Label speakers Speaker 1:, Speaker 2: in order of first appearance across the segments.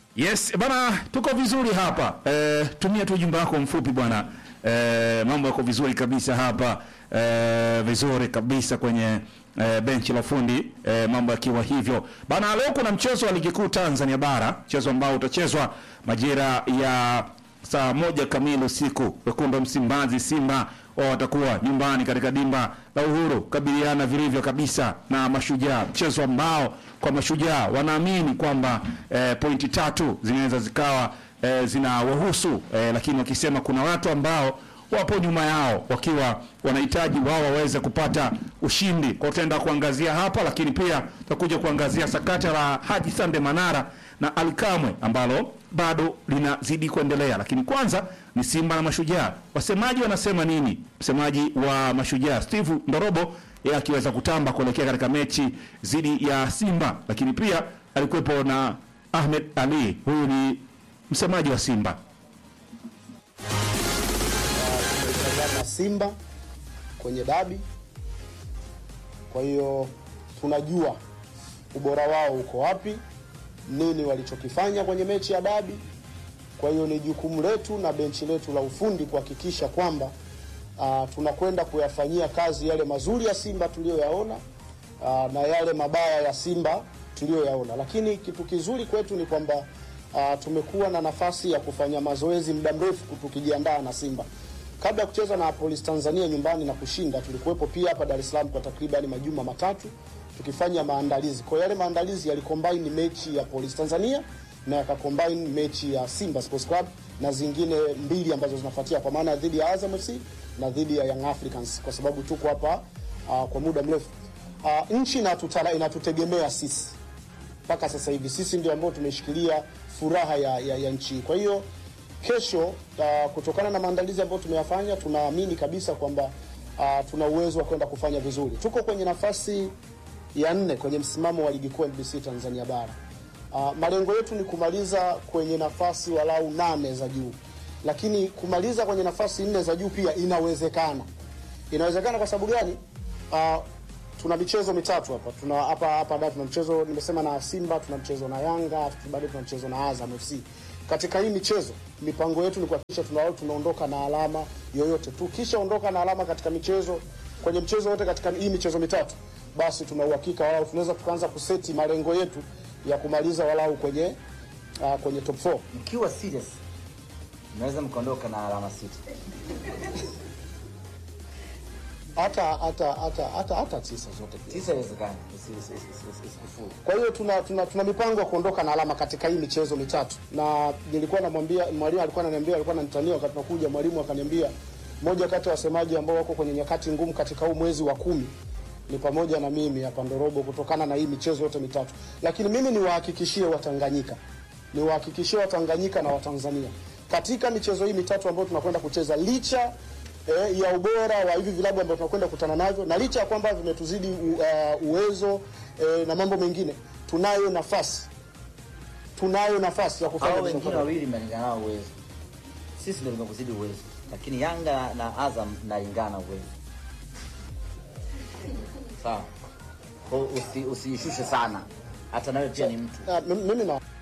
Speaker 1: Yes, bana tuko vizuri hapa. Eh, tumia tu ujumbe wako mfupi bwana. Eh, mambo yako vizuri kabisa hapa. Eh, vizuri kabisa kwenye eh, benchi la fundi eh, mambo yakiwa hivyo. Bana leo kuna mchezo wa ligi kuu Tanzania bara, mchezo ambao utachezwa majira ya saa moja kamili usiku. Wekundu wa Msimbazi Simba wao watakuwa nyumbani katika dimba la Uhuru kabiliana vilivyo kabisa na Mashujaa, mchezo ambao kwa Mashujaa wanaamini kwamba eh, pointi tatu zinaweza zikawa eh, zinawahusu eh, lakini wakisema kuna watu ambao wapo nyuma yao wakiwa wanahitaji wao waweze kupata ushindi. Kwa tutaenda kuangazia hapa, lakini pia tutakuja kuangazia sakata la Haji Sande Manara na Alikamwe ambalo bado linazidi kuendelea, lakini kwanza ni Simba na Mashujaa. Wasemaji wanasema nini? Msemaji wa Mashujaa Steve Ndorobo yeye akiweza kutamba kuelekea katika mechi dhidi ya Simba, lakini pia alikuwepo na Ahmed Ali, huyu ni msemaji wa Simba.
Speaker 2: na Simba kwenye dabi. Kwa hiyo tunajua ubora wao uko wapi, nini walichokifanya kwenye mechi ya dabi. Kwa hiyo ni jukumu letu na benchi letu la ufundi kuhakikisha kwamba uh, tunakwenda kuyafanyia kazi yale mazuri ya Simba tuliyoyaona uh, na yale mabaya ya Simba tuliyoyaona, lakini kitu kizuri kwetu ni kwamba uh, tumekuwa na nafasi ya kufanya mazoezi muda mrefu tukijiandaa na Simba kabla ya kucheza na Police Tanzania nyumbani na kushinda, tulikuwepo pia hapa Dar es Salaam kwa takriban majuma matatu tukifanya maandalizi. Kwa yale maandalizi yalicombine mechi ya Police Tanzania na yakacombine mechi ya Simba Sports Club na zingine mbili ambazo zinafuatia kwa maana dhidi ya Azam FC na dhidi ya Young Africans, kwa sababu tuko hapa uh, kwa muda mrefu. Uh, nchi inatutala, inatutegemea sisi mpaka sasa hivi, sisi ndio ambao tumeshikilia furaha ya, ya, ya nchi. Kwa hiyo kesho uh, kutokana na maandalizi ambayo tumeyafanya tunaamini kabisa kwamba uh, tuna uwezo wa kwenda kufanya vizuri. Tuko kwenye nafasi ya nne kwenye msimamo wa ligi kuu NBC Tanzania bara. Uh, malengo yetu ni kumaliza kwenye nafasi walau nane za juu, lakini kumaliza kwenye nafasi nne za juu pia inawezekana. Inawezekana kwa sababu gani? Uh, tuna michezo mitatu hapa, tuna hapa hapa da, tuna mchezo nimesema na Simba, tuna mchezo na Yanga, bado tuna mchezo na Azam FC katika hii michezo mipango yetu ni kuhakikisha tuna tunaondoka na alama yoyote. Tukishaondoka na alama katika michezo kwenye mchezo wote katika hii michezo mitatu, basi tuna uhakika walau tunaweza tukaanza kuseti malengo yetu ya kumaliza walau kwenye uh, kwenye top 4.
Speaker 3: Mkiwa serious mnaweza mkaondoka na alama sita.
Speaker 2: Hata hata hata hata hata tisa zote pia.
Speaker 3: Tisa iwezekani, isi- isi- isi- isi- isikufuru.
Speaker 2: Kwa hiyo tuna, tuna, tuna mipango ya kuondoka na alama katika hii michezo mitatu, na nilikuwa namwambia mwalimu, alikuwa ananiambia, alikuwa ananitania wakati nakuja, mwalimu akaniambia moja kati ya wasemaji ambao wako kwenye nyakati ngumu katika huu mwezi wa kumi ni pamoja na mimi hapa Ndorobo, kutokana na hii michezo yote mitatu. Lakini mimi niwahakikishie Watanganyika, niwahakikishie Watanganyika na Watanzania katika michezo hii mitatu ambayo tunakwenda kucheza, licha eh, ya ubora wa hivi vilabu ambavyo tunakwenda kukutana navyo na licha ya kwamba vimetuzidi u, uh, uwezo eh, na mambo mengine, tunayo nafasi tunayo nafasi ya kufanya
Speaker 3: Hao
Speaker 2: vizuri.
Speaker 3: wengine wawili mnalingana nao uwezo, sisi ndio tumekuzidi uwezo, lakini Yanga na Azam mnalingana uwezo. Sawa, Kwa hiyo usi- usiishushe sana, hata nawe pia ni mtu.
Speaker 2: Ah, mimi mimi na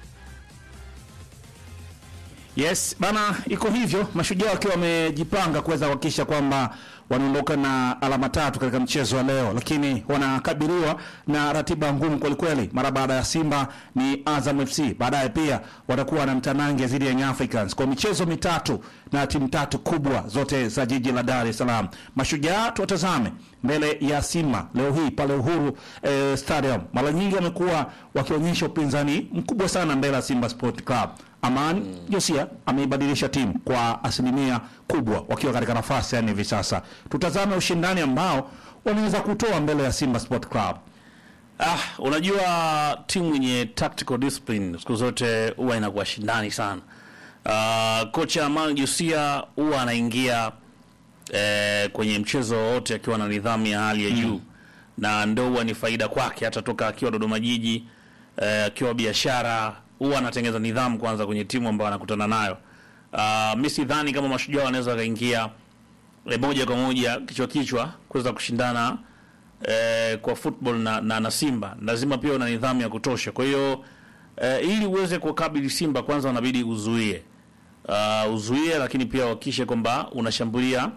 Speaker 1: Yes bana, iko hivyo, mashujaa wakiwa wamejipanga kuweza kuhakikisha kwamba wanaondoka na alama tatu katika mchezo wa leo, lakini wanakabiliwa na ratiba ngumu kwelikweli. Mara baada ya Simba ni Azam FC, baadaye pia watakuwa na mtanange dhidi ya Young Africans kwa michezo mitatu na timu tatu kubwa zote za jiji la Dar es Salaam. Mashujaa tuwatazame mbele ya Simba leo hii pale Uhuru eh, Stadium. Mara nyingi wamekuwa wakionyesha upinzani mkubwa sana mbele ya Simba Sport Club. Amani Josia ameibadilisha timu kwa asilimia kubwa, wakiwa katika nafasi yani hivi sasa. Tutazame ushindani ambao wanaweza kutoa mbele ya Simba Sport Club.
Speaker 4: Ah, unajua timu yenye tactical discipline siku zote huwa inakuwa shindani sana. Uh, kocha Amal Jusia huwa anaingia eh, kwenye mchezo wowote akiwa na nidhamu ya hali ya juu na ndo huwa ni faida kwake, hata toka akiwa Dodoma Jiji eh, akiwa biashara huwa anatengeza nidhamu kwanza kwenye timu ambayo anakutana nayo. Uh, mi sidhani kama mashujaa wanaweza wakaingia eh, moja kwa moja kichwa kichwa kuweza kushindana eh, kwa football na, na, na Simba lazima pia una nidhamu ya kutosha. Kwa hiyo eh, ili uweze kukabili Simba kwanza unabidi uzuie uh, uzuie, lakini pia uhakikishe kwamba unashambulia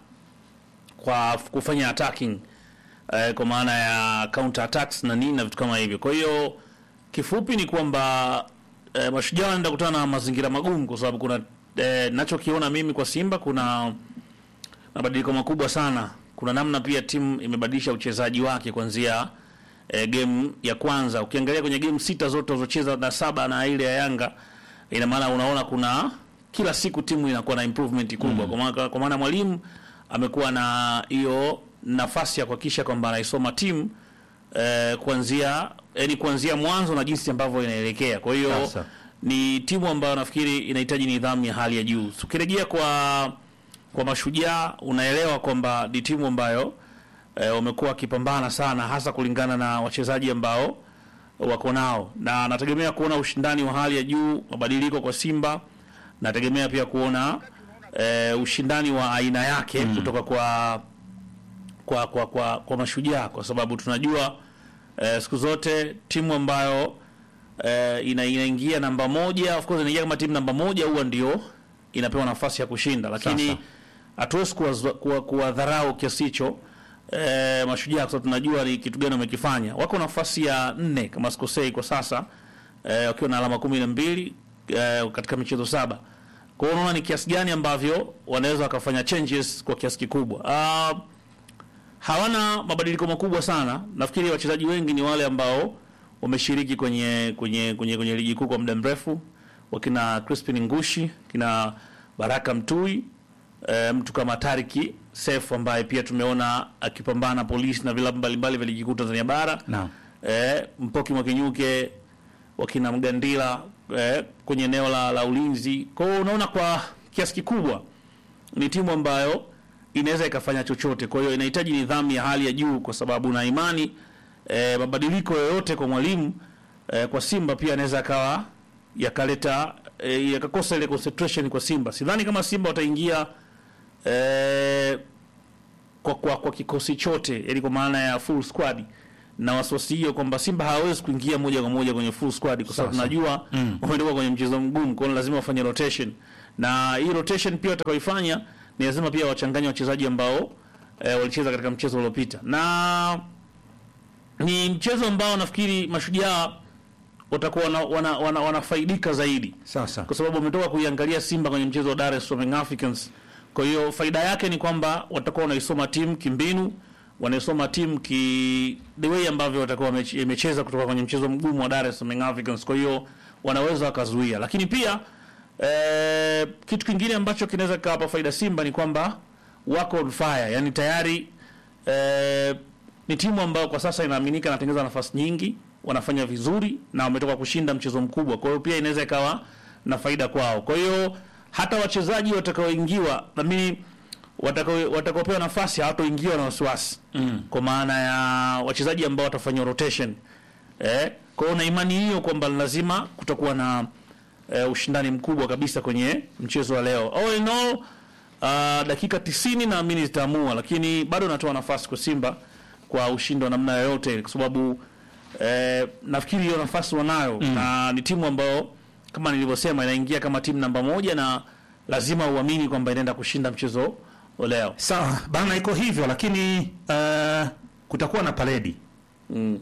Speaker 4: kwa kufanya attacking eh, kwa maana ya counter attacks na nini na vitu kama hivyo. Kwa hiyo kifupi ni kwamba eh, mashujaa wanaenda kutana na mazingira magumu, kwa sababu kuna eh, nachokiona mimi kwa Simba kuna mabadiliko makubwa sana. Kuna namna pia timu imebadilisha uchezaji wake kuanzia eh, game ya kwanza. Ukiangalia kwenye game sita zote walizocheza na saba na ile ya Yanga, ina maana unaona kuna kila siku timu inakuwa na improvement kubwa kwa maana kwa maana mwalimu amekuwa na hiyo nafasi ya kuhakikisha kwamba anaisoma timu eh, kuanzia yani kuanzia mwanzo na jinsi ambavyo inaelekea. Kwa hiyo
Speaker 1: Sasa.
Speaker 4: ni timu ambayo nafikiri inahitaji nidhamu ya hali ya juu. Tukirejea kwa kwa mashujaa, unaelewa kwamba ni timu ambayo eh, wamekuwa wakipambana sana, hasa kulingana na wachezaji ambao wako nao, na nategemea kuona ushindani wa hali ya juu, mabadiliko kwa Simba. Nategemea pia kuona eh, ushindani wa aina yake kutoka kwa kwa kwa kwa, kwa mashujaa kwa sababu tunajua eh, siku zote timu ambayo eh, ina, inaingia namba moja of course inaingia kama timu namba moja huwa ndio inapewa nafasi ya kushinda, lakini
Speaker 1: Sasa.
Speaker 4: hatuwezi kuwadharau kuwa, kuwadharau kiasi hicho eh, mashujaa kwa sababu tunajua ni kitu gani wamekifanya. Wako nafasi ya nne kama sikosei kwa sasa eh, wakiwa na alama kumi na mbili eh, katika michezo saba. Kwa hiyo unaona ni kiasi gani ambavyo wanaweza wakafanya changes kwa kiasi kikubwa. Ah, hawana mabadiliko makubwa sana. Nafikiri wachezaji wengi ni wale ambao wameshiriki kwenye kwenye kwenye, kwenye ligi kuu kwa muda mrefu, wakina Crispin Ngushi, kina Baraka Mtui, e, mtu kama Tariki Sefu ambaye pia tumeona akipambana polisi na vilabu mbalimbali vya ligi kuu Tanzania bara
Speaker 1: Naam.
Speaker 4: e, Mpoki Mwakinyuke, wakina Mgandila e, kwenye eneo la, la ulinzi. Kwa hiyo unaona kwa kiasi kikubwa ni timu ambayo inaweza ikafanya chochote. Kwa hiyo inahitaji nidhamu ya hali ya juu, kwa sababu na imani e, mabadiliko yoyote kwa mwalimu e, kwa Simba pia anaweza akawa yakaleta e, yakakosa ile concentration kwa Simba. Sidhani kama Simba wataingia e, kwa, kwa, kwa kikosi chote, yani kwa maana ya full squad na wasiwasi hiyo kwamba Simba hawawezi kuingia moja kwa moja kwenye full squad kwa sababu
Speaker 1: Sasa.
Speaker 4: tunajua wametoka kwenye mchezo mgumu, kwa hiyo lazima wafanye rotation, na hii rotation pia watakaoifanya ni lazima pia wachanganye wachezaji ambao e, walicheza katika mchezo uliopita, na ni mchezo ambao nafikiri mashujaa watakuwa wana, wana, wana, wanafaidika zaidi
Speaker 1: Sasa
Speaker 4: kwa sababu wametoka kuiangalia Simba kwenye mchezo wa Dar es Salaam Young Africans. Kwa hiyo faida yake ni kwamba watakuwa wanaisoma timu kimbinu, wanaisoma timu ki the way ambavyo watakuwa wameche- imecheza kutoka kwenye mchezo mgumu wa Dar es Salaam Young Africans. Kwa hiyo wanaweza wakazuia, lakini pia eh, kitu kingine ambacho kinaweza kikawapa faida Simba ni kwamba wako on fire, yani tayari eh, ni timu ambayo kwa sasa inaaminika inatengeneza nafasi nyingi, wanafanya vizuri na wametoka kushinda mchezo mkubwa. Kwa hiyo pia inaweza ikawa na faida kwao. Kwa hiyo hata wachezaji watakaoingiwa nami watakao watakaopewa nafasi hawatoingiwa na wasiwasi mm. kwa maana ya wachezaji ambao watafanya rotation eh, kwa hiyo na imani hiyo kwamba lazima kutakuwa na eh, ushindani mkubwa kabisa kwenye mchezo wa leo. All in all, uh, dakika 90 naamini zitaamua, lakini bado natoa nafasi kwa Simba kwa ushindi wa namna yoyote, kwa sababu eh, nafikiri hiyo nafasi wanayo na ni timu ambayo kama nilivyosema inaingia kama timu namba moja na lazima uamini kwamba inaenda kushinda mchezo wa leo.
Speaker 1: sawa bana, iko hivyo, lakini uh, kutakuwa na paredi
Speaker 4: Mm.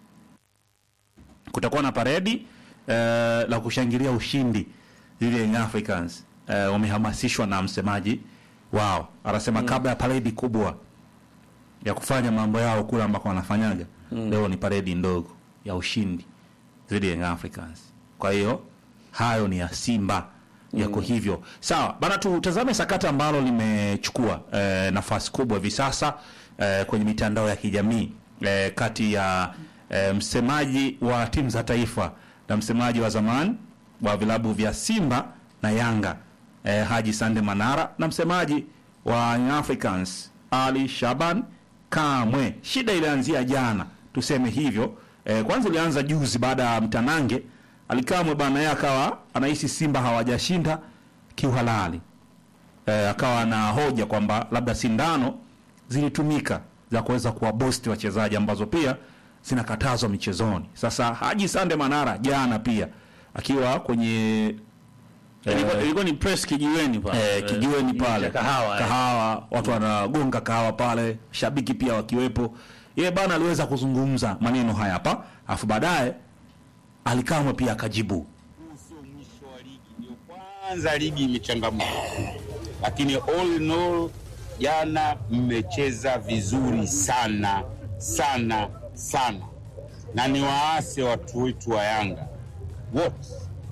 Speaker 1: kutakuwa na paredi uh, la kushangilia ushindi dhidi ya Young Africans. Uh, wamehamasishwa na msemaji wao, anasema kabla ya paredi kubwa ya kufanya mambo yao kule ambako wanafanyaga leo ni paredi ndogo ya ushindi dhidi ya Young Africans. Kwa hiyo hayo ni ya Simba yako hivyo sawa bana. Tutazame sakata ambalo limechukua eh, nafasi kubwa hivi sasa eh, kwenye mitandao ya kijamii eh, kati ya eh, msemaji wa timu za taifa na msemaji wa zamani wa vilabu vya Simba na Yanga eh, Haji Sande Manara na msemaji wa Young Africans Ali Shaban Kamwe. Shida ilianzia jana, tuseme hivyo. Eh, kwanza ilianza juzi baada ya mtanange Alikamwe bana, yeye akawa anahisi Simba hawajashinda kiuhalali. Eh, akawa na hoja kwamba labda sindano zilitumika za kuweza kuwabosti wachezaji ambazo pia zinakatazwa michezoni. Sasa Haji Sande Manara jana pia akiwa kwenye
Speaker 4: ilikuwa, ilikuwa ni press kijiweni pale
Speaker 1: eh, kijiweni
Speaker 4: Eh,
Speaker 1: pale
Speaker 4: cha kahawa eh.
Speaker 1: kahawa watu wanagonga kahawa pale shabiki pia wakiwepo yeye bana aliweza kuzungumza maneno haya hapa alafu baadaye alikamwe pia akajibu
Speaker 5: huu sio mwisho wa ligi, ndio kwanza ligi imechangamka, lakini all in all, jana mmecheza vizuri sana sana sana, na ni waase watu wetu wa Yanga wote,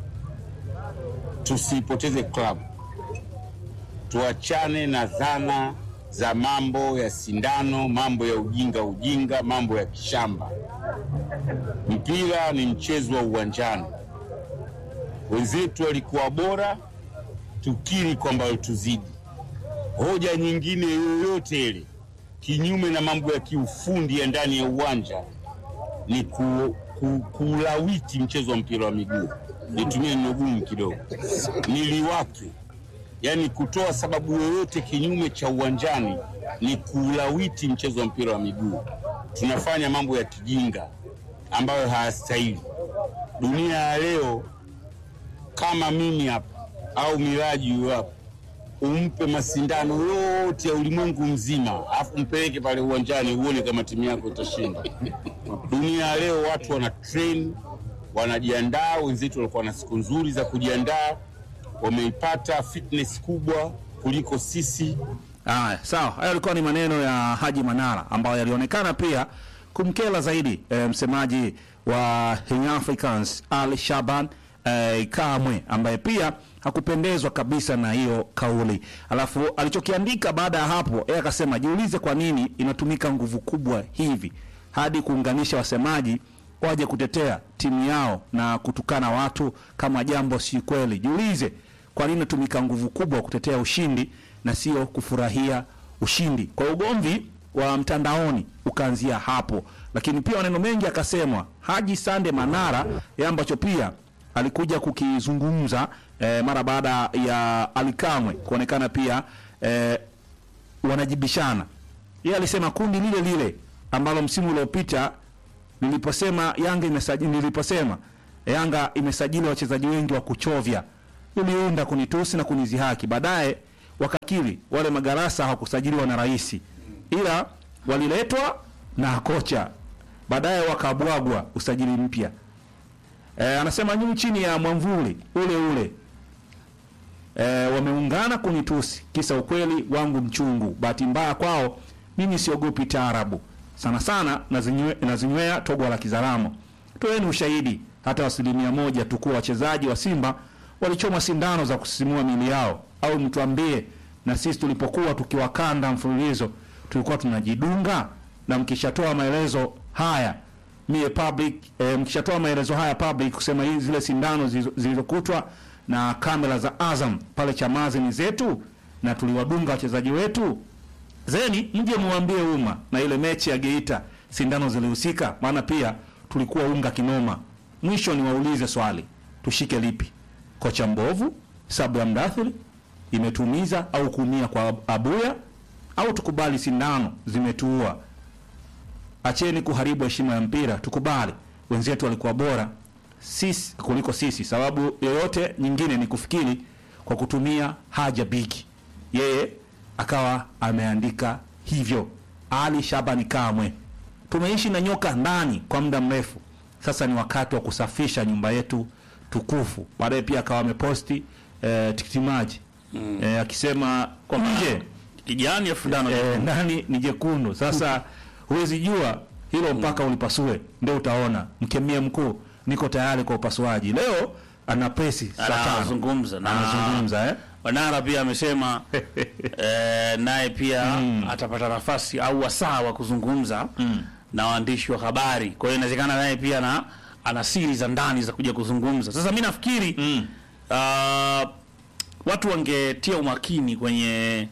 Speaker 5: tusipoteze klabu, tuachane na dhana za mambo ya sindano, mambo ya ujinga ujinga, mambo ya kishamba. Mpira ni mchezo wa uwanjani wenzetu walikuwa bora, tukiri kwamba walituzidi. Hoja nyingine yoyote ile kinyume na mambo ya kiufundi ya ndani ya uwanja ni ku, ku, kuulawiti mchezo wa mpira wa miguu. Nitumie neno gumu kidogo, niliwake, yaani kutoa sababu yoyote kinyume cha uwanjani ni kuulawiti mchezo wa mpira wa miguu. Tunafanya mambo ya kijinga ambayo hayastahili. Dunia ya leo kama mimi hapa au Miraji huyo hapa, umpe masindano yote ya ulimwengu mzima, afu mpeleke pale uwanjani uone kama timu yako itashinda. Dunia ya leo watu wana train, wanajiandaa. Wenzetu walikuwa na siku nzuri za kujiandaa, wameipata fitness kubwa kuliko sisi.
Speaker 1: Haya, sawa. Hayo yalikuwa ni maneno ya Haji Manara ambayo yalionekana pia kumkela zaidi e, msemaji wa Young Africans Ali Shaban e, Kamwe ambaye pia hakupendezwa kabisa na hiyo kauli. Alafu alichokiandika baada ya hapo, yeye akasema jiulize kwa nini inatumika nguvu kubwa hivi hadi kuunganisha wasemaji waje kutetea timu yao na kutukana watu kama jambo si kweli. Jiulize kwa nini inatumika nguvu kubwa kutetea ushindi na sio kufurahia ushindi. Kwa ugomvi wa mtandaoni ukaanzia hapo, lakini pia maneno mengi akasemwa Haji Sande Manara ya ambacho pia alikuja kukizungumza eh, mara baada ya Alikamwe kuonekana pia eh, wanajibishana. Yeye alisema kundi lile lile ambalo msimu uliopita niliposema Yanga imesajili niliposema Yanga imesajili wachezaji wengi wa kuchovya, uliunda kunitusi na kunizihaki. Baadaye wakakiri wale magarasa hawakusajiliwa na rais, ila waliletwa na kocha, baadaye wakabwagwa usajili mpya. E, anasema nyinyi chini ya mwamvuli ule ule e, wameungana kunitusi, kisa ukweli wangu mchungu. Bahati mbaya kwao, mimi siogopi taarabu sana sana, nazinywe- nazinywea togwa la Kizaramo. Toeni ushahidi hata asilimia moja tu kuwa wachezaji wa Simba walichoma sindano za kusisimua miili yao, au mtuambie na sisi tulipokuwa tukiwakanda mfululizo tulikuwa tunajidunga. Na mkishatoa maelezo haya mie public e, mkishatoa maelezo haya public kusema hizi zile sindano zilizo- zilizokutwa na kamera za Azam pale Chamazi ni zetu na tuliwadunga wachezaji wetu, zeni mje muambie umma na ile mechi ya Geita sindano zilihusika, maana pia tulikuwa unga kinoma. Mwisho niwaulize swali, tushike lipi? Kocha mbovu, sabu ya mdathiri imetumiza au kuumia kwa Abuya, au tukubali sindano zimetuua? Acheni kuharibu heshima ya mpira, tukubali wenzetu walikuwa bora sisi kuliko sisi. Sababu yoyote nyingine ni kufikiri kwa kutumia haja bigi. Yeye akawa ameandika hivyo. Ali Shabani Kamwe, tumeishi na nyoka ndani kwa muda mrefu, sasa ni wakati wa kusafisha nyumba yetu tukufu. Baadaye pia akawa ameposti eh, tikitimaji eh, akisema
Speaker 4: Kwamba
Speaker 1: nje
Speaker 4: kijani elfu tano
Speaker 1: eh, ndani ni jekundu. Sasa huwezi jua hilo mpaka ulipasue, ndio utaona. Mkemia mkuu, niko tayari kwa upasuaji. Leo ana presi saa tano.
Speaker 4: anazungumza na
Speaker 1: anazungumza eh?
Speaker 4: Wanara pia amesema eh, naye pia atapata nafasi au wasaa wa kuzungumza na waandishi wa habari. Kwa hiyo inawezekana naye pia na ana siri za ndani za kuja kuzungumza. Sasa mi nafikiri ah, watu wangetia umakini kwenye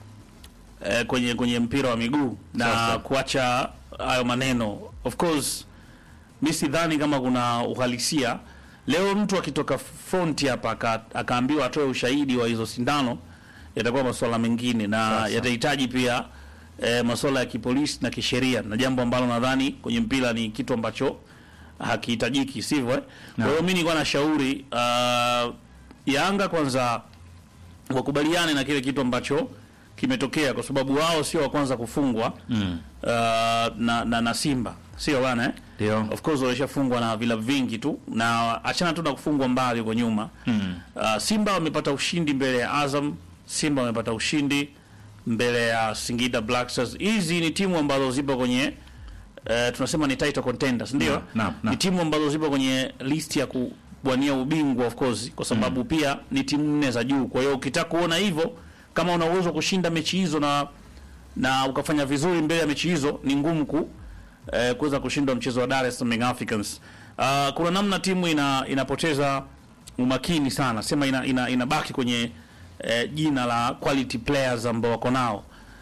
Speaker 4: eh, kwenye kwenye mpira wa miguu na
Speaker 1: Sasa.
Speaker 4: kuacha hayo maneno. Of course mi sidhani kama kuna uhalisia leo. Mtu akitoka front hapa aka- akaambiwa atoe ushahidi wa hizo sindano, yatakuwa masuala mengine na
Speaker 1: Sasa.
Speaker 4: yatahitaji pia e, masuala ya kipolisi na kisheria, na jambo ambalo nadhani kwenye mpira ni kitu ambacho hakihitajiki sivyo eh? kwa hiyo mi nilikuwa nashauri uh, Yanga kwanza wakubaliane na kile kitu ambacho kimetokea kwa sababu wao sio wa kwanza kufungwa mm. uh, na, na, na Simba sio bana eh?
Speaker 1: Ndio.
Speaker 4: of course walishafungwa na vilabu vingi tu na achana tu na kufungwa mbali huko nyuma mm. uh, Simba wamepata ushindi mbele ya Azam Simba wamepata ushindi mbele ya Singida Black Stars hizi ni timu ambazo zipo kwenye uh, tunasema ni title contenders ndio
Speaker 1: Naam, naam, naam.
Speaker 4: ni timu ambazo zipo kwenye list ya kuwania ubingwa of course kwa sababu pia ni timu nne za juu kwa hiyo ukitaka kuona hivyo kama una uwezo wa kushinda mechi hizo na na ukafanya vizuri mbele ya mechi hizo ni ngumu ku eh, kuweza kushindwa mchezo wa Dar es Salaam Young Africans. Uh, kuna namna timu ina inapoteza umakini sana, sema ina, ina, inabaki kwenye eh, jina la quality players ambao wako nao.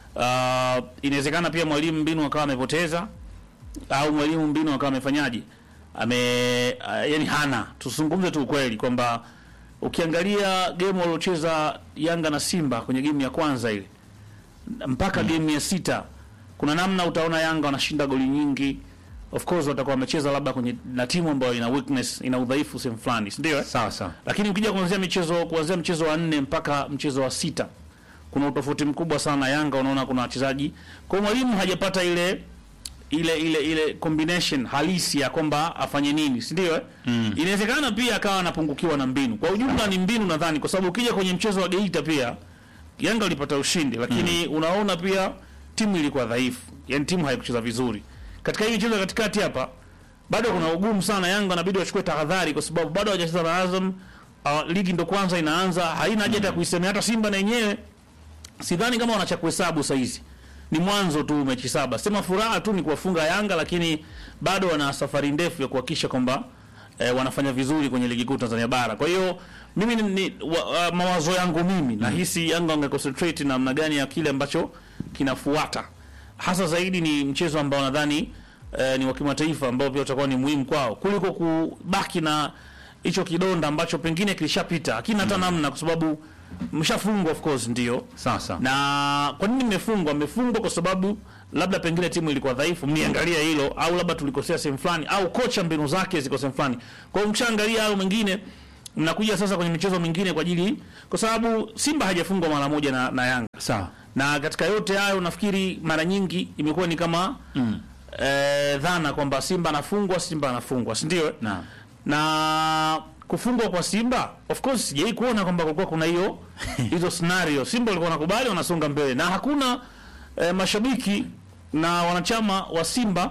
Speaker 4: Uh, inawezekana pia mwalimu mbinu akawa amepoteza au mwalimu mbinu akawa amefanyaje ame uh, yani hana tuzungumze tu ukweli kwamba ukiangalia game waliocheza Yanga na Simba kwenye game ya kwanza ile mpaka game ya sita kuna namna utaona Yanga wanashinda goli nyingi of course watakuwa wamecheza labda kwenye na timu ambayo ina weakness ina udhaifu sehemu fulani si ndio eh?
Speaker 1: sawa sawa
Speaker 4: lakini ukija kuanzia michezo kuanzia mchezo wa nne mpaka mchezo wa sita kuna utofauti mkubwa sana Yanga unaona kuna wachezaji kwa hiyo mwalimu hajapata ile ile ile ile combination halisi ya kwamba afanye nini si ndio eh? mm. inawezekana pia akawa anapungukiwa na mbinu kwa ujumla ni mbinu nadhani kwa sababu ukija kwenye mchezo wa Geita pia Yanga walipata ushindi lakini unaona pia timu ilikuwa dhaifu yani timu haikucheza vizuri katika hii michezo ya katikati hapa bado kuna ugumu sana Yanga inabidi wachukue tahadhari kwa sababu bado hawajacheza na Azam uh, ligi ndo kwanza inaanza haina haja hata kuisemea hata Simba na yenyewe sidhani kama wanacha kuhesabu saa hizi ni mwanzo tu mechi saba sema furaha tu ni kuwafunga Yanga lakini bado wana safari ndefu ya kuhakikisha kwamba eh, wanafanya vizuri kwenye ligi kuu Tanzania bara kwa hiyo mimi ni, ni, wa, wa, mawazo yangu mimi nahisi Yanga wange concentrate namna gani ya kile ambacho kinafuata hasa zaidi ni mchezo ambao nadhani eh, ni wa kimataifa ambao pia utakuwa ni muhimu kwao kuliko kubaki na hicho kidonda ambacho pengine kilishapita hakina hata namna kwa sababu mshafungwa of course ndio
Speaker 1: sawa sawa
Speaker 4: na kwa nini mmefungwa mmefungwa kwa sababu labda pengine timu ilikuwa dhaifu mniangalia hilo au labda tulikosea sehemu fulani au kocha mbinu zake ziko sehemu fulani kwa hiyo mshaangalia hayo mengine mnakuja sasa kwenye michezo mingine kwa ajili kwa sababu Simba hajafungwa mara moja na, na Yanga
Speaker 1: sawa
Speaker 4: na katika yote hayo nafikiri mara nyingi imekuwa ni kama mm. eh, dhana kwamba Simba anafungwa Simba anafungwa si ndio?
Speaker 1: Naam.
Speaker 4: na kufungwa kwa Simba of course sijai kuona kwamba kulikuwa kuna hiyo hizo scenario. Simba walikuwa wanakubali wanasonga mbele na hakuna eh, mashabiki na wanachama wa Simba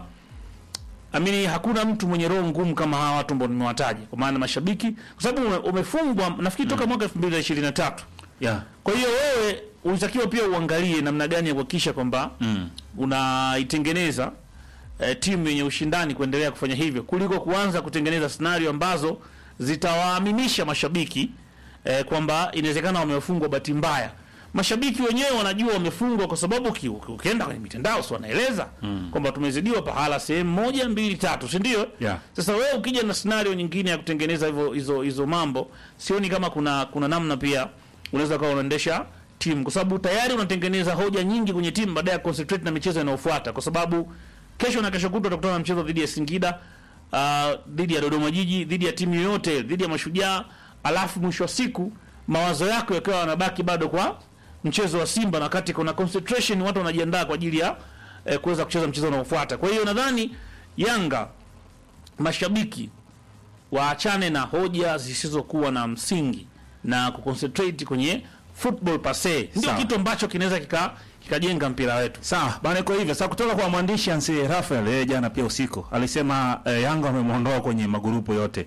Speaker 4: amini, hakuna mtu mwenye roho ngumu kama hawa watu ambao nimewataja, kwa maana mashabiki, kwa sababu ume- umefungwa nafikiri toka mwaka 2023
Speaker 1: yeah.
Speaker 4: kwa hiyo wewe ulitakiwa pia uangalie namna gani ya kuhakikisha kwamba
Speaker 1: Mm.
Speaker 4: unaitengeneza eh, timu yenye ushindani kuendelea kufanya hivyo kuliko kuanza kutengeneza scenario ambazo zitawaaminisha mashabiki eh, kwamba inawezekana wamefungwa bahati mbaya. Mashabiki wenyewe wanajua wamefungwa kwa sababu uki- uki- ukienda kwenye mitandao si wanaeleza kwamba tumezidiwa pahala sehemu moja mbili tatu, si ndio?
Speaker 1: Yeah.
Speaker 4: Sasa wewe ukija na scenario nyingine ya kutengeneza hivyo hizo hizo mambo, sioni kama kuna kuna namna pia unaweza kuwa unaendesha timu, kwa sababu tayari unatengeneza hoja nyingi kwenye timu baada ya concentrate na michezo inayofuata, kwa sababu kesho na kesho kutwa utakutana na mchezo dhidi ya Singida, uh, dhidi ya Dodoma Jiji, dhidi ya timu yoyote, dhidi ya Mashujaa, alafu mwisho wa siku mawazo yako yakawa yanabaki bado kwa mchezo wa Simba, na wakati kuna concentration, watu wanajiandaa kwa ajili ya eh, kuweza kucheza mchezo unaofuata. Kwa hiyo nadhani Yanga mashabiki waachane na hoja zisizokuwa na msingi na kuconcentrate kwenye football pase, ndio
Speaker 1: Sawa.
Speaker 4: kitu ambacho kinaweza kika kikajenga mpira wetu.
Speaker 1: Sawa bana, iko hivyo. Sasa kutoka kwa mwandishi Ansi Rafael yeye jana pia usiku alisema eh, Yanga wamemwondoa kwenye magrupu yote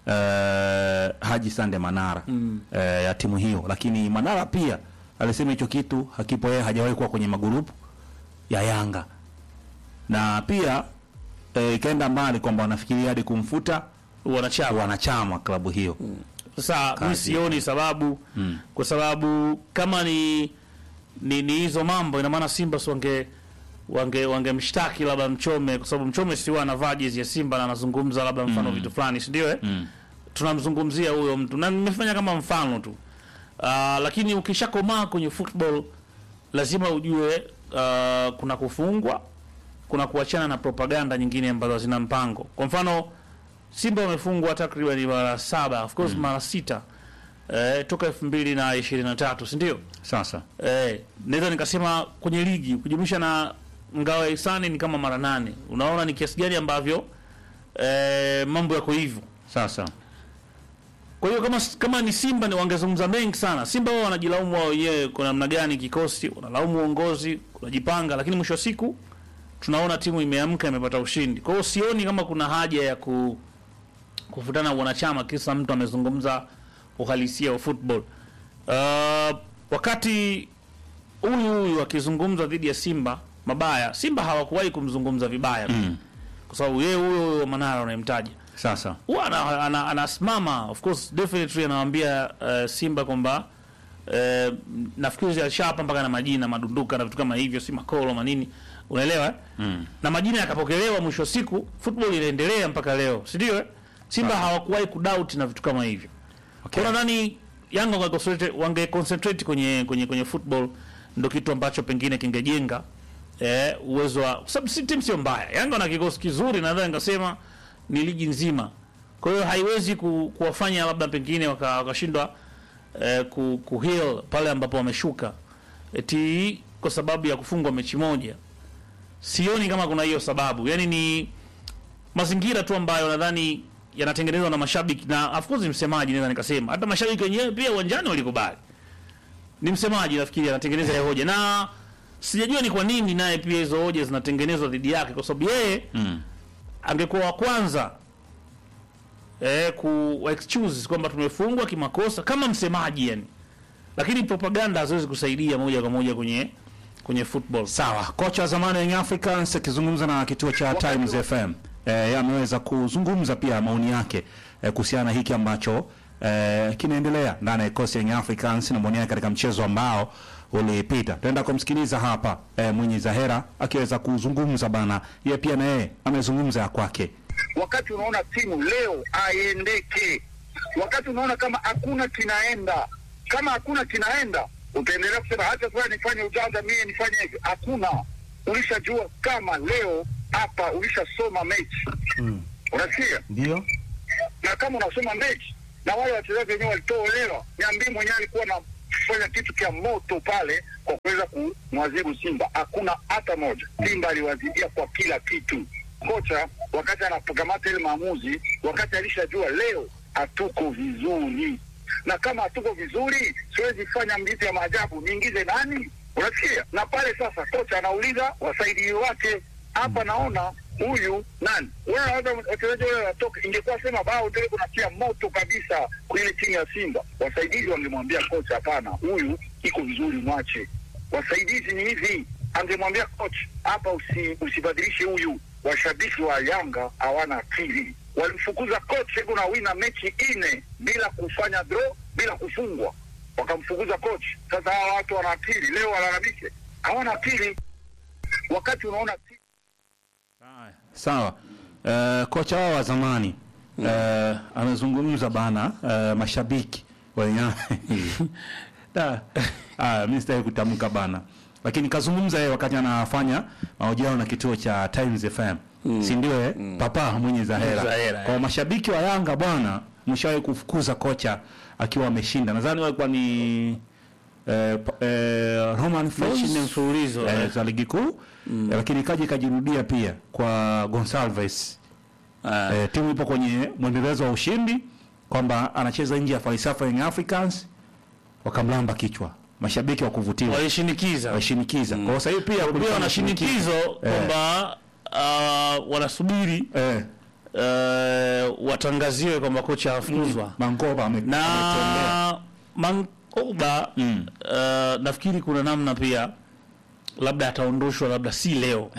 Speaker 1: eh, Haji Sande Manara eh, ya timu hiyo, lakini Manara pia alisema hicho kitu hakipo, yeye hajawahi kuwa kwenye magrupu ya Yanga, na pia eh, ikaenda mbali kwamba wanafikiria hadi kumfuta
Speaker 4: Wanachama
Speaker 1: wanachama klabu hiyo.
Speaker 4: sasa, mi
Speaker 1: Kazi.
Speaker 4: sioni sababu kwa sababu kama ni ni ni hizo mambo, ina maana Simba si wange wange wangemshtaki labda Mchome, kwa sababu Mchome si huwa anavaa jezi ya Simba na anazungumza labda mfano vitu fulani, si ndio? Eh, tunamzungumzia huyo mtu na nimefanya kama mfano tu. Ah, lakini ukishakomaa kwenye football lazima ujue ah, kuna kufungwa, kuna kuachana na propaganda nyingine ambazo hazina mpango. Kwa mfano Simba wamefungwa takriban mara saba of course mara sita eh, toka elfu mbili na ishirini na tatu si ndio?
Speaker 1: Sasa
Speaker 4: Eh, naweza nikasema kwenye ligi kujumlisha na ngao ya hisani ni kama mara nane. Unaona ni kiasi gani ambavyo eh, mambo yako hivyo.
Speaker 1: sasa
Speaker 4: Kwa hiyo kama kama ni Simba ni wangezungumza mengi sana. Simba wao wanajilaumu wao wenyewe kwa namna gani kikosi, wanalaumu uongozi, kunajipanga, lakini mwisho wa siku tunaona timu imeamka imepata ushindi. Kwa hiyo sioni kama kuna haja ya ku kufutana wanachama kisa mtu amezungumza uhalisia wa football. Uh, wakati huyu huyu akizungumza dhidi ya Simba mabaya, Simba hawakuwahi kumzungumza vibaya mm. kwa sababu yeye huyo huyo Manara unayemtaja
Speaker 1: sasa
Speaker 4: huwa ana- ana- anasimama of course definitely anawaambia uh, Simba kwamba uh, nafikiri alishapa mpaka na majina madunduka na vitu kama hivyo, si makolo manini, unaelewa eh? mm. na majina yakapokelewa, mwisho wa siku football inaendelea mpaka leo, si ndio? eh? Simba hawakuwahi kudoubt na vitu kama hivyo.
Speaker 1: Okay.
Speaker 4: Kwa nadhani Yanga wange concentrate, wange concentrate kwenye kwenye kwenye football, ndio kitu ambacho pengine kingejenga eh, uwezo wa kwa sababu si timu sio mbaya. Yanga wana kikosi kizuri, nadhani ngasema ni ligi nzima. Kwa hiyo haiwezi ku, kuwafanya labda pengine waka- wakashindwa eh, ku, ku heal pale ambapo wameshuka eti kwa sababu ya kufungwa mechi moja. Sioni kama kuna hiyo sababu, yaani ni mazingira tu ambayo nadhani yanatengenezwa na mashabiki na of course msemaji, naweza nikasema hata mashabiki wenyewe pia uwanjani walikubali. Ni msemaji nafikiri anatengeneza hiyo hoja, na sijajua ni kwa nini naye pia hizo hoja zinatengenezwa dhidi yake, kwa sababu yeye
Speaker 1: mm.
Speaker 4: angekuwa wa kwanza eh, ku excuse kwamba tumefungwa kimakosa kama msemaji yani, lakini propaganda haziwezi kusaidia moja kwa moja kwenye kwenye football.
Speaker 1: Sawa, kocha wa zamani wa Young Africans akizungumza na kituo cha Times FM eh, yeye ameweza kuzungumza pia maoni yake eh, kuhusiana na hiki ambacho eh, kinaendelea ndani ya kikosi ya Young Africans na maoni yake katika mchezo ambao ulipita. Tunaenda kumsikiliza hapa eh, Mwinyi Zahera akiweza kuzungumza bana, yeye pia na yeye amezungumza ya kwake.
Speaker 6: wakati unaona timu leo aiendeke, wakati unaona kama hakuna kinaenda, kama hakuna kinaenda, utaendelea kusema hata sasa nifanye ujanja mie nifanye hivi. Hakuna, ulishajua kama leo hapa ulishasoma mechi mm. Unasikia?
Speaker 1: Ndio.
Speaker 6: na kama unasoma mechi na wale wachezaji wenyewe walitolewa, Nyambii mwenyewe alikuwa anafanya kitu kia moto pale kwa kuweza kumwadhibu Simba. Hakuna hata moja. Simba aliwadhibia kwa kila kitu. Kocha wakati anapokamata ile maamuzi, wakati alishajua leo hatuko vizuri, na kama hatuko vizuri, siwezi fanya mbizi ya maajabu, niingize nani? Unasikia? Na pale sasa kocha anauliza wasaidizi wake hapa naona huyu nani wewe, hata wachezaji wale wanatoka, ingekuwa sema bao tele kunatia moto kabisa kwa ile timu ya Simba, wasaidizi wangemwambia kocha, hapana, huyu iko vizuri, mwache. Wasaidizi ni hivi, angemwambia kocha hapa, usi, usibadilishe huyu. Washabiki wa Yanga hawana akili, walimfukuza kocha iko na wina mechi ine bila kufanya draw, bila kufungwa, wakamfukuza kocha. Sasa hawa watu wana akili, leo walalamike, hawana akili wakati unaona timu
Speaker 1: Sawa. Uh, kocha wao wa zamani uh, amezungumza bana uh, mashabiki wenye da ah, mimi sitaki kutamka bana, lakini kazungumza yeye wakati anafanya mahojiano na kituo cha Times FM mm. si ndio eh? Papa mwenye Zahera.
Speaker 4: Zahera,
Speaker 1: Kwa
Speaker 4: eh.
Speaker 1: mashabiki wa Yanga bwana, mshawahi kufukuza kocha akiwa ameshinda, nadhani walikuwa ni eh, pa- eh, Roman Falls
Speaker 4: Mechi nne mfululizo,
Speaker 1: eh,
Speaker 4: eh.
Speaker 1: za ligi kuu mm. lakini ikaja ikajirudia pia kwa Gonsalves
Speaker 4: Ah.
Speaker 1: eh, timu ipo kwenye mwendelezo wa ushindi kwamba anacheza nje ya falsafa ya Young Africans, wakamlamba kichwa mashabiki wa kuvutiwa
Speaker 4: walishinikiza
Speaker 1: washinikiza kwa hiyo sasa hivi pia
Speaker 4: pia
Speaker 1: kulikuwa
Speaker 4: wana
Speaker 1: na
Speaker 4: shinikizo kwamba uh, wanasubiri
Speaker 1: eh,
Speaker 4: uh, watangaziwe kwamba kocha afukuzwa
Speaker 1: Mangoba ame- ametembea.
Speaker 4: na Mankoba
Speaker 1: Mm.
Speaker 4: uh, nafikiri kuna namna pia labda ataondoshwa labda si leo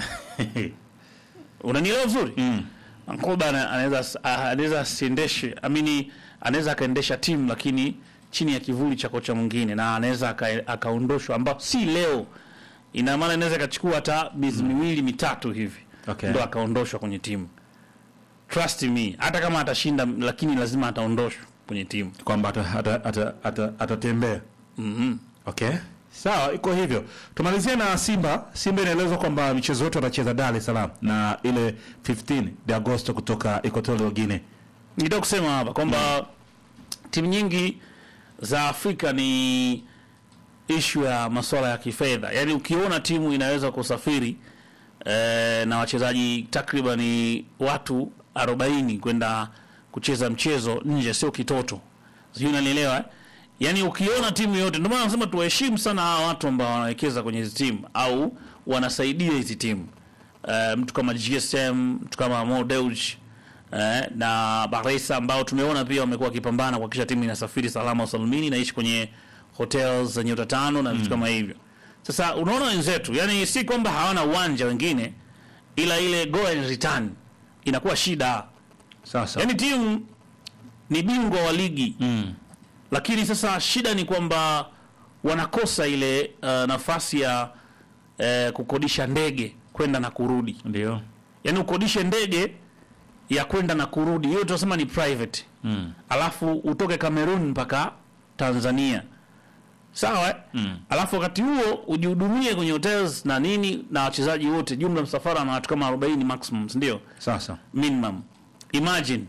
Speaker 4: unanielewa vizuri
Speaker 1: Mm.
Speaker 4: Mankoba ana- anaweza anaweza asiendeshe amini anaweza akaendesha timu lakini chini ya kivuli cha kocha mwingine na anaweza aka- akaondoshwa ambao si leo ina maana inaweza ikachukua hata miezi miwili mitatu hivi
Speaker 1: Okay.
Speaker 4: ndo akaondoshwa kwenye timu trust me hata kama atashinda lakini lazima ataondoshwa kwenye timu
Speaker 1: kwamba atatembea ata, ata, ata, atatembea.
Speaker 4: mm
Speaker 1: Okay, sawa, iko hivyo. Tumalizie na Simba. Simba inaelezwa kwamba michezo yote wanacheza Dar es Salaam na ile 15 de Agosto kutoka Equatorial Guinea
Speaker 4: nitaka kusema hapa kwamba timu nyingi za Afrika ni ishu ya masuala ya kifedha. Yaani ukiona timu inaweza kusafiri eh, na wachezaji takriban watu 40 kwenda kucheza mchezo nje, sio kitoto, sijui unanielewa eh? Yaani ukiona timu yote, ndio maana nasema tuwaheshimu sana hawa watu ambao wanawekeza kwenye hizi timu au wanasaidia hizi timu eh, mtu kama GSM, mtu kama Mo Dewji eh, na Baresa ambao tumeona pia wamekuwa wakipambana kuhakikisha timu inasafiri salama usalimini, naishi kwenye hotels za nyota tano na vitu kama hivyo. Sasa unaona wenzetu, yani si kwamba hawana uwanja wengine, ila ile go and return inakuwa shida.
Speaker 1: Sasa
Speaker 4: Yani timu ni bingwa wa ligi
Speaker 1: mm.
Speaker 4: lakini sasa shida ni kwamba wanakosa ile uh, nafasi ya uh, kukodisha ndege kwenda na kurudi.
Speaker 1: ndio
Speaker 4: Yaani ukodishe ndege ya kwenda na kurudi, hiyo tunasema ni private
Speaker 1: mm.
Speaker 4: alafu utoke Cameroon mpaka Tanzania, sawa eh?
Speaker 1: Mm.
Speaker 4: Alafu wakati huo ujihudumie kwenye hotels na nini na wachezaji wote, jumla msafara na watu kama 40 maximum, si ndio?
Speaker 1: Sasa
Speaker 4: minimum. Imagine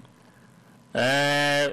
Speaker 4: eh,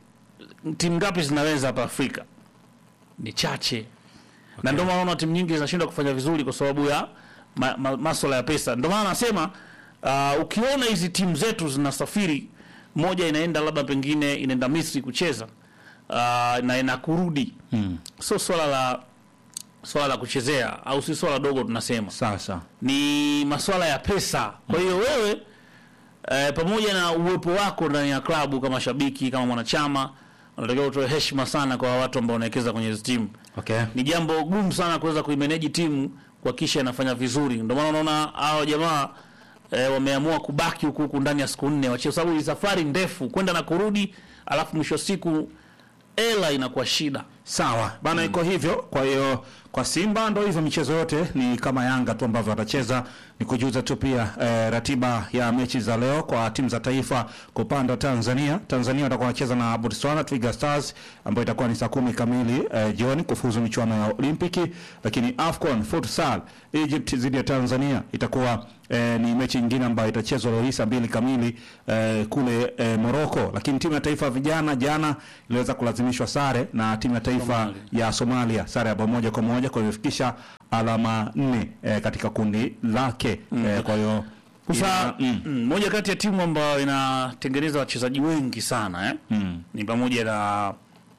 Speaker 4: timu ngapi zinaweza hapa Afrika? Ni chache na ndio maana unaona timu nyingi zinashindwa kufanya vizuri kwa sababu ya ma, ma, masuala ya pesa. Ndio maana nasema uh, ukiona hizi timu zetu zinasafiri, moja inaenda labda pengine inaenda Misri kucheza uh, na inakurudi
Speaker 1: mm.
Speaker 4: sio swala la swala la kuchezea au si swala dogo tunasema
Speaker 1: Sasa
Speaker 4: ni masuala ya pesa. Kwa hiyo wewe eh, pamoja na uwepo wako ndani ya klabu kama shabiki, kama mwanachama, unatakiwa utoe heshima sana kwa watu ambao wanawekeza kwenye hizo timu.
Speaker 1: okay.
Speaker 4: Ni jambo gumu sana kuweza kuimeneji timu kuhakikisha inafanya vizuri. Ndio maana unaona hao jamaa eh, wameamua kubaki huku huku ndani ya siku nne wachie, kwa sababu ni safari ndefu kwenda na kurudi, alafu mwisho wa siku ela inakuwa shida.
Speaker 1: Sawa bana, iko hivyo. Kwa hiyo kwa Simba ndo hivyo, michezo yote ni kama Yanga tu ambavyo watacheza. Ni kujuza tu pia eh, ratiba ya mechi za leo kwa timu za taifa. Kwa upande wa Tanzania, Tanzania watakuwa wanacheza na Botswana Twiga Stars ambayo itakuwa ni saa kumi kamili eh, jioni kufuzu michuano ya Olimpiki. Lakini AFCON futsal Egypt dhidi ya Tanzania itakuwa eh, ni mechi nyingine ambayo itachezwa leo hii saa mbili kamili eh, kule eh, Morocco. Lakini timu ya taifa ya vijana jana iliweza kulazimishwa sare na timu ya taifa
Speaker 4: Somalia.
Speaker 1: ya Somalia sare ya bao moja kwa moja, kwa hiyo imefikisha alama nne eh, katika kundi lake eh, kwa hiyo
Speaker 4: Sasa
Speaker 1: ina- mm,
Speaker 4: mm, moja kati ya timu ambayo inatengeneza wachezaji wengi sana eh?
Speaker 1: mm,
Speaker 4: ni pamoja na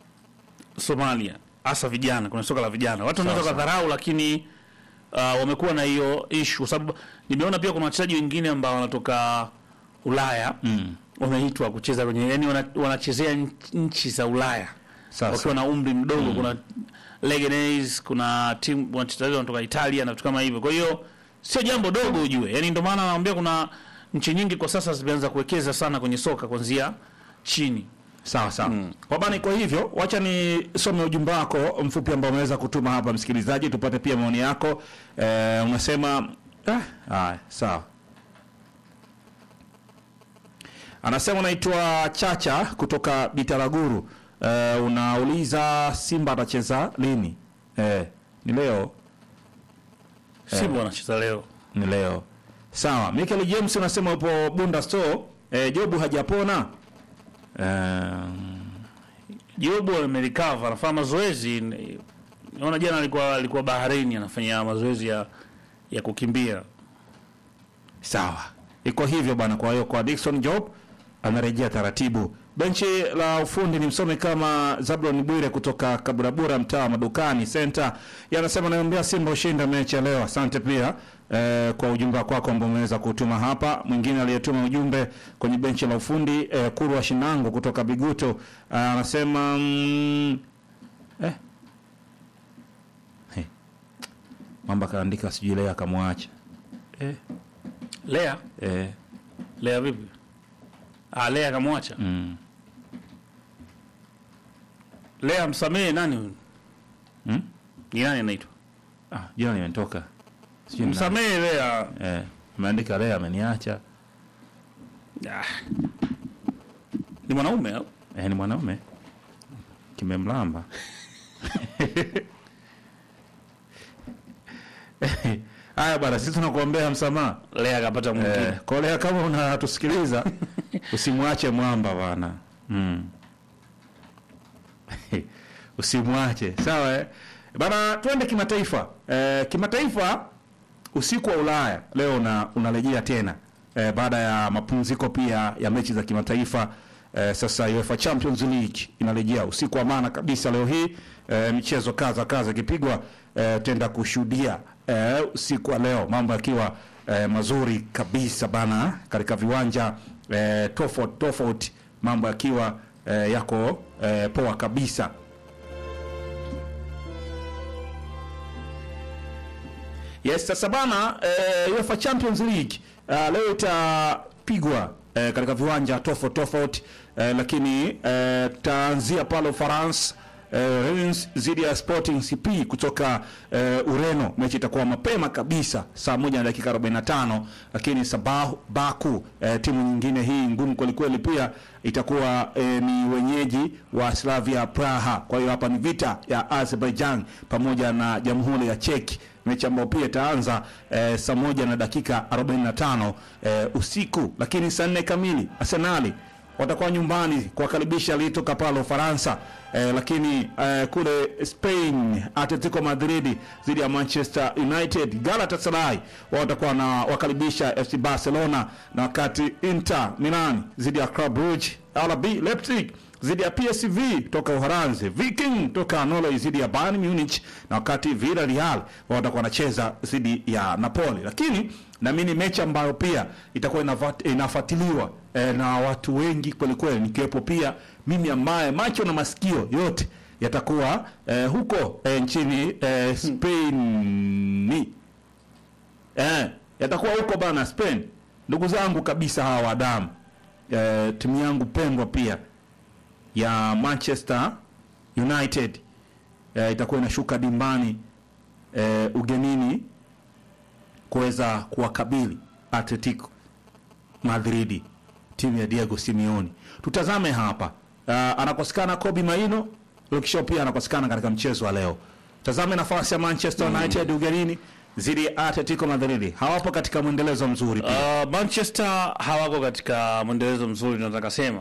Speaker 4: Somalia, hasa vijana, kuna soka la vijana. Watu wanaweza
Speaker 1: Sawa,
Speaker 4: kadharau, lakini uh, wamekuwa na hiyo issue, kwa sababu nimeona pia kuna wachezaji wengine ambao wanatoka Ulaya
Speaker 1: mm.
Speaker 4: wameitwa kucheza kwenye, yani wana, wanachezea nch- nchi za Ulaya
Speaker 1: Sasa.
Speaker 4: wakiwa na umri mdogo. Kuna Leganes, kuna timu wachezaji wanatoka Italia na vitu kama hivyo. Kwa hiyo sio jambo dogo ujue, yani ndio maana naambia kuna nchi nyingi kwa sasa zimeanza kuwekeza sana kwenye soka kuanzia chini.
Speaker 1: Sawa sawa. Kwa bana, iko hivyo. Wacha nisome ujumbe wako mfupi ambao umeweza kutuma hapa msikilizaji, tupate pia maoni yako. Eh, unasema ah, haya, sawa. Anasema unaitwa Chacha kutoka Bitaraguru. Eh, unauliza Simba atacheza lini? Eh, ni leo.
Speaker 4: Simba wanacheza leo.
Speaker 1: Ni leo. Sawa. Michael James unasema upo Bunda Store. Eh, Jobu hajapona. Eh,
Speaker 4: Jobu amerecover anafanya mazoezi. Ni- Naona jana alikuwa alikuwa baharini anafanya mazoezi ya ya kukimbia.
Speaker 1: Sawa, iko hivyo bwana. Kwa hiyo kwa Dickson Job anarejea taratibu. Benchi la ufundi ni msome kama Zablon Bwire kutoka Kaburabura, mtaa wa Madukani Center, yanasema naombea Simba ushinda mechi ya leo. Asante pia eh, kwa ujumbe wako wako ambao umeweza kutuma hapa. Mwingine aliyetuma ujumbe kwenye benchi la ufundi eh, Kurwa Shinango kutoka Biguto eh, anasema mm, eh. Hey. Mamba kaandika sijui leo akamwacha eh,
Speaker 4: Lea,
Speaker 1: eh.
Speaker 4: Lea vipi? Ah, Lea akamwacha.
Speaker 1: Mm.
Speaker 4: Lea msamehe nani huyu?
Speaker 1: Hmm?
Speaker 4: Ni nani anaitwa?
Speaker 1: Ah, jina limetoka. Sijui ni nani.
Speaker 4: Msamehe Lea.
Speaker 1: Eh, ameandika leo ameniacha.
Speaker 4: Ah. Ni mwanaume au?
Speaker 1: Eh, ni mwanaume. Kimemlamba. Haya bwana, sisi tunakuombea msamaha.
Speaker 4: Lea akapata mwingine.
Speaker 1: Eh, kwa leo kama unatusikiliza usimwache mwamba bana mm. usimwache sawa eh? bana twende kimataifa eh, kimataifa usiku wa ulaya leo una, unarejea tena eh, baada ya mapumziko pia ya mechi za kimataifa eh, sasa UEFA Champions League inarejea usiku wa maana kabisa leo hii eh, michezo kaza kaza ikipigwa eh, tenda kushuhudia eh, usiku wa leo mambo yakiwa eh, mazuri kabisa bana katika viwanja eh, tofauti tofauti mambo yakiwa eh, yako eh, poa kabisa Yes, sasa bana eh, UEFA Champions League uh, leo itapigwa eh, katika viwanja tofauti tofauti eh, lakini eh, tutaanzia pale Ufaransa eh, Rennes dhidi ya Sporting CP kutoka eh, Ureno. Mechi itakuwa mapema kabisa saa moja na dakika 45, lakini Sabahu Baku eh, timu nyingine hii ngumu kwelikweli pia itakuwa eh, ni wenyeji wa Slavia Praha. Kwa hiyo hapa ni vita ya Azerbaijan pamoja na Jamhuri ya Czech mechi ambayo pia itaanza eh, saa moja na dakika 45 eh, usiku, lakini saa nne kamili Arsenali watakuwa nyumbani kuwakaribisha aliyetoka pale Ufaransa eh, lakini eh, kule Spain Atletico Madrid dhidi ya Manchester United. Galatasaray wao watakuwa na wakaribisha FC Barcelona, na wakati Inter Milan dhidi ya Club Brugge, RB Leipzig dhidi ya PSV toka Uholanzi, Viking toka Norway dhidi ya Bayern Munich, na wakati Villarreal wao watakuwa wanacheza dhidi ya Napoli. Lakini naamini mechi ambayo pia itakuwa inafat- inafuatiliwa eh, na watu wengi kweli kweli, nikiwepo pia mimi ambaye macho na masikio yote yatakuwa eh, huko eh, nchini eh, Spain eh, yatakuwa huko bana Spain. Ndugu zangu kabisa hawa wadamu eh, timu yangu pendwa pia ya Manchester United eh, itakuwa inashuka dimbani eh, ugenini kuweza kuwakabili Atletico Madrid, timu ya Diego Simeone. Tutazame hapa uh, anakosekana Kobe Maino, Luke Shaw pia anakosekana katika mchezo wa leo. Tazame nafasi ya Manchester United ugenini dhidi ya Atletico Madrid, hawapo katika mwendelezo mzuri pia.
Speaker 4: Uh, Manchester hawako katika mwendelezo mzuri nataka sema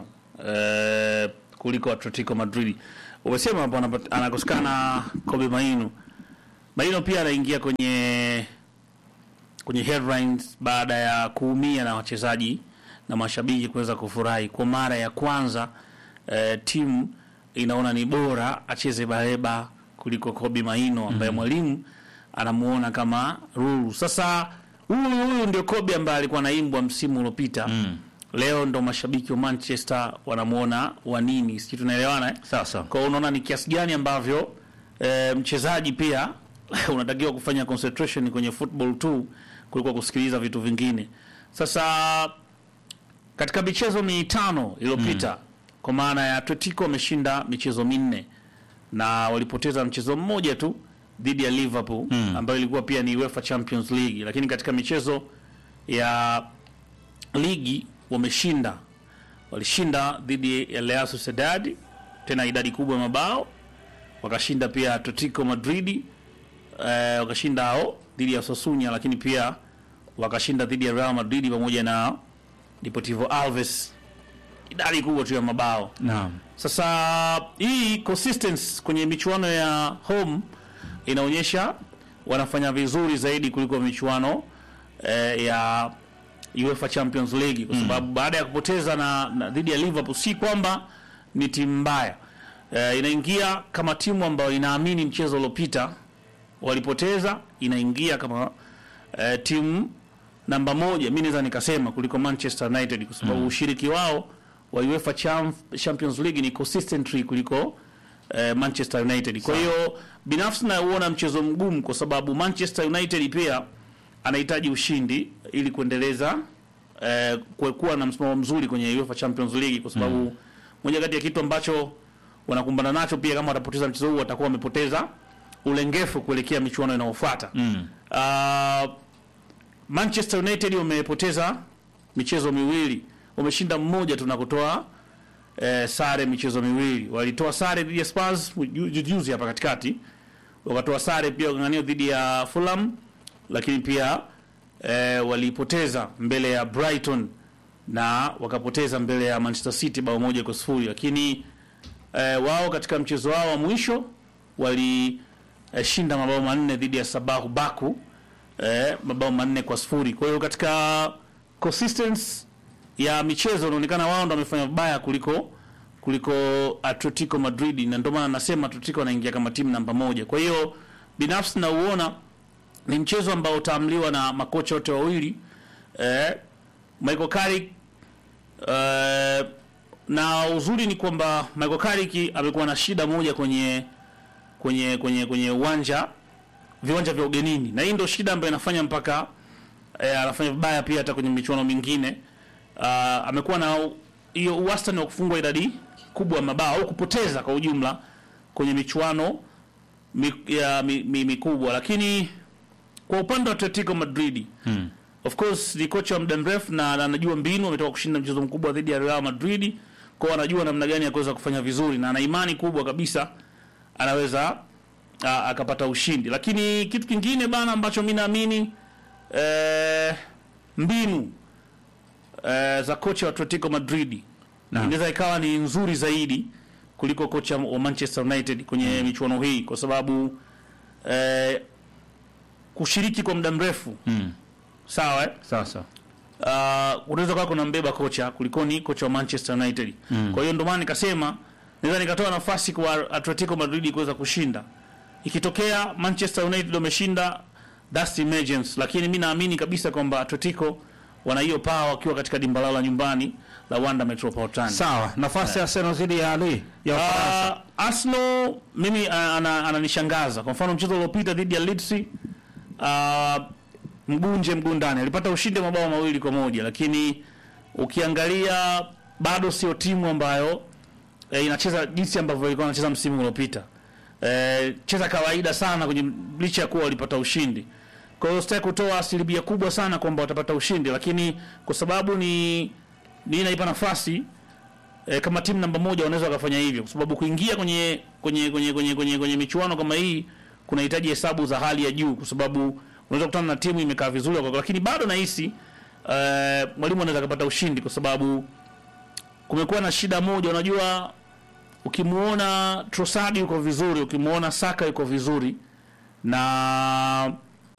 Speaker 4: uh, kuliko Atletico Madrid. Umesema hapo anapa- anakosekana Kobe Maino. Maino pia anaingia kwenye kwenye headlines baada ya kuumia na wachezaji na mashabiki kuweza kufurahi kwa mara ya kwanza. Eh, timu inaona ni bora acheze Baleba kuliko Kobe Maino ambaye mwalimu anamuona kama ruru. Sasa huyu huyu ndio Kobe ambaye alikuwa naimbwa msimu uliopita. Leo ndo mashabiki wa Manchester wanamuona wa nini, sijui tunaelewana eh?
Speaker 1: Sasa
Speaker 4: Kwa hiyo unaona ni kiasi gani ambavyo e, mchezaji pia unatakiwa kufanya concentration kwenye football tu kuliko kusikiliza vitu vingine. Sasa katika michezo mitano iliyopita kwa maana ya Atletico wameshinda michezo minne na walipoteza mchezo mmoja tu dhidi ya Liverpool ambayo ilikuwa pia ni UEFA Champions League, lakini katika michezo ya ligi wameshinda walishinda dhidi ya Real Sociedad tena idadi kubwa ya mabao, wakashinda pia Atletico Madrid eh, wakashinda hao dhidi ya Sassuolo, lakini pia wakashinda dhidi ya Real Madrid pamoja na Deportivo Alves, idadi kubwa tu ya mabao.
Speaker 1: naam.
Speaker 4: Sasa hii consistency kwenye michuano ya home inaonyesha wanafanya vizuri zaidi kuliko michuano eh, ya UEFA Champions League kwa sababu baada ya kupoteza na, na dhidi ya Liverpool si kwamba ni timu mbaya eh, inaingia kama timu ambayo inaamini mchezo uliopita walipoteza, inaingia kama eh, timu namba moja, mi naweza nikasema kuliko Manchester United kwa sababu ushiriki wao wa UEFA Champ- Champions League ni consistently kuliko eh, Manchester United. Kwa hiyo binafsi nauona mchezo mgumu kwa sababu Manchester United pia anahitaji ushindi ili kuendeleza eh, ku- kuwa na msimamo mzuri kwenye UEFA Champions League kwa sababu moja kati ya kitu ambacho wanakumbana nacho pia kama watapoteza mchezo huu watakuwa wamepoteza ulengefu kuelekea michuano inayofuata. Mm. Manchester United wamepoteza michezo miwili, wameshinda mmoja tu na kutoa eh, sare michezo miwili. Walitoa sare dhidi ya Spurs ju- ju- juzi hapa katikati, wakatoa sare pia wakang'ania dhidi ya Fulham, lakini pia eh, walipoteza mbele ya Brighton na wakapoteza mbele ya Manchester City bao moja kwa sifuri, lakini eh, wao katika mchezo wao wa mwisho walishinda mabao manne dhidi ya Sabahu Baku eh, mabao manne kwa sifuri. Kwa hiyo katika consistency ya michezo inaonekana wao ndo wamefanya vibaya kuliko kuliko Atletico Madrid, na ndio maana nasema Atletico anaingia kama timu namba moja. Kwa hiyo binafsi nauona ni mchezo ambao utaamliwa na makocha wote wawili eh, Michael Carrick eh, na uzuri ni kwamba Michael Carrick amekuwa na shida moja kwenye kwenye kwenye kwenye uwanja viwanja vya ugenini, na hii ndio shida ambayo inafanya mpaka eh, anafanya vibaya pia hata kwenye michuano mingine. Uh, amekuwa na hiyo wastani wa kufungwa idadi kubwa ya mabao au kupoteza kwa ujumla kwenye michuano mi, ya mi, mi, mikubwa, lakini kwa upande wa Atletico Madrid hmm. of course ni kocha wa muda mrefu na na anajua mbinu, ametoka kushinda mchezo mkubwa dhidi ya Real Madrid, kwa hiyo anajua namna gani ya kuweza kufanya vizuri na ana imani kubwa kabisa anaweza a, akapata ushindi. Lakini kitu kingine bana ambacho mimi naamini eh, mbinu eh, za kocha wa Atletico Madrid inaweza ikawa ni nzuri zaidi kuliko kocha wa Manchester United kwenye michuano hii kwa sababu eh, kushiriki kwa muda mrefu sawa eh?
Speaker 1: Sasa
Speaker 4: uh, unaweza kuwa kuna mbeba kocha kulikoni kocha wa Manchester United. Kwa hiyo ndio maana nikasema naweza nikatoa nafasi kwa Atletico Madrid kuweza kushinda. Ikitokea Manchester United wameshinda that's emergence, lakini mi naamini kabisa kwamba Atletico wana hiyo power wakiwa katika dimba lao la nyumbani la Wanda Metropolitan.
Speaker 1: sawa, nafasi ya Arsenal dhidi ya Ali ya Ufaransa.
Speaker 4: Uh, Arsenal mimi uh, ana- ananishangaza. Kwa mfano mchezo uliopita dhidi ya Leeds uh, mguu nje mguu ndani, alipata ushindi wa mabao mawili kwa moja, lakini ukiangalia bado sio timu ambayo eh, inacheza jinsi ambavyo ilikuwa inacheza msimu uliopita. Eh, cheza kawaida sana kwenye licha ya kuwa walipata ushindi. Kwa hiyo sitaki kutoa asilimia kubwa sana kwamba watapata ushindi, lakini kwa sababu ni ni naipa nafasi e, kama timu namba moja wanaweza wakafanya hivyo, kwa sababu kuingia kwenye kwenye kwenye kwenye kwenye, kwenye michuano kama hii kunahitaji hesabu za hali ya juu, kwa sababu unaweza kukutana na timu imekaa vizuri kwa, lakini bado nahisi e, mwalimu anaweza akapata ushindi, kwa sababu kumekuwa na shida moja. Unajua, ukimuona Trossard yuko vizuri, ukimuona Saka yuko vizuri, na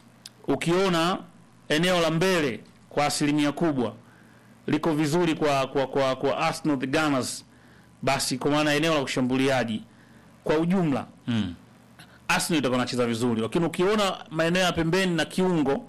Speaker 4: ukiona eneo la mbele kwa asilimia kubwa liko vizuri kwa kwa kwa, kwa Arsenal the Gunners, basi kwa maana eneo la ushambuliaji kwa ujumla mm. Arsenal itakuwa inacheza vizuri, lakini ukiona maeneo ya pembeni na kiungo